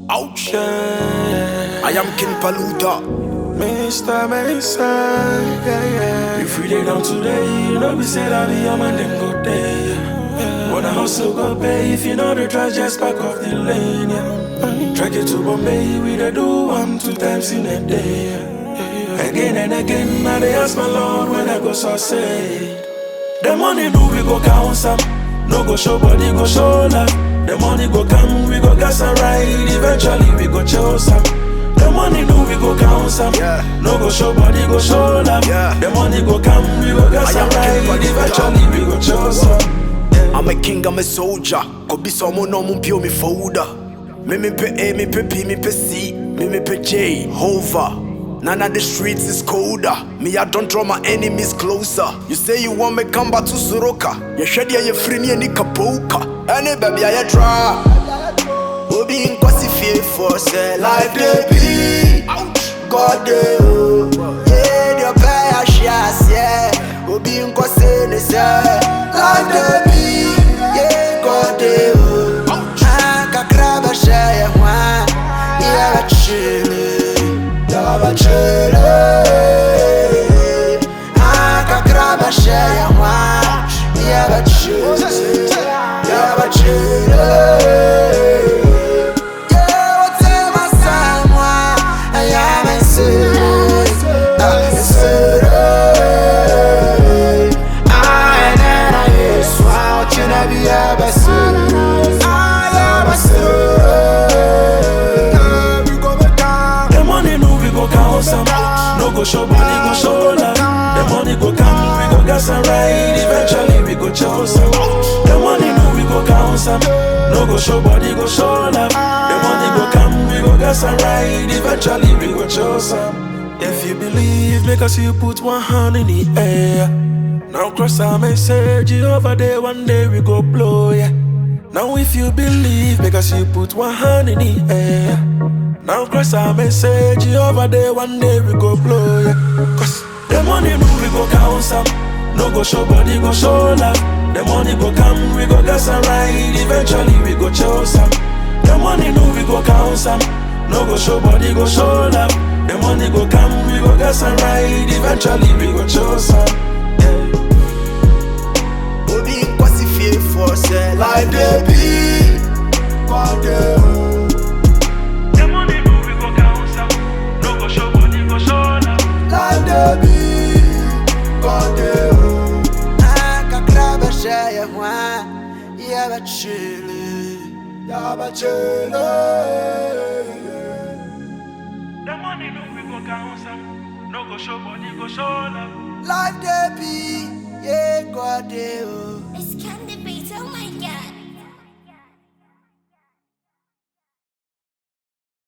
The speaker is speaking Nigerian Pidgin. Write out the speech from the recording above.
Ouch. Yeah, I am King Paluta. Mr. Mason, yeah, yeah. If we dey down today, you know we say that be a man then go day. Yeah. Wanna hustle go pay if you know the try just back off the lane. Yeah. Track it to Bombay, we dey do one two times in a day. Yeah. Again and again, now they ask my Lord when I go succeed. The money do we go count some, no go show body go show love. The money go come, we go gas and ride. Eventually we go chill some. The money do we go count some, Yeah. no go show body go show love. Yeah. The money go come, we go gas I am and King ride. Paluta. Eventually we go chill some. I'm a king, I'm a soldier. Could be someone no mun pio me folder. Me me pe A, me pe P, me pe C, me me pe J, hover. None of the streets is colder. Me, I don't draw my enemies closer. You say you want me come back to Soroka. You shed ya, you free me, and you kapoka. Any baby, I try. Obi in kwasi fear for say life they be. God they oh. Yeah, the pay a shares, yeah. Obi in kwasi ne say life they be. Yeah, God they oh. Ah, kakra ba share wa. Yeah, ba chile. Yeah, ba chile. Ah, kakra ba share wa. Yeah, ba chile. Yeah, ba chile. Yeah, what's in my someone? I am a serious, I'm a serious. I and I is what you never be ever serious. I am a serious. We go back down. The money do we go count some, no go show body go show love. The money go come, we go gas and ride. Eventually we go chill some. The money do we go count some, no go show body go show love. The money go come, we go gas and ride. Eventually we go chill some. If you believe, make us you put one hand in the air. Now cross our message over there, one day we go blow, yeah. Now if you believe, make us you put one hand in the air. Now cross our message over there, one day we go blow, yeah. Cause the money move, we go count some. No go show body, go show love. The money go come, we go gas and ride. Eventually we go chill some. The money move, we go count some. No go show body, go show love. The money go come, we go gas and ride. Eventually we go chill some. Yeah. Obi in kwasi fear for say life they be. God they oh. The money move, we go count some. No go show body, go show love. Life they be. God they oh. Ah, kakra ba share wa. Yeah, ba chile. Yeah, ba chile. The money no we go count some. No go show body, go show love. Life they be. Yeah, God they oh.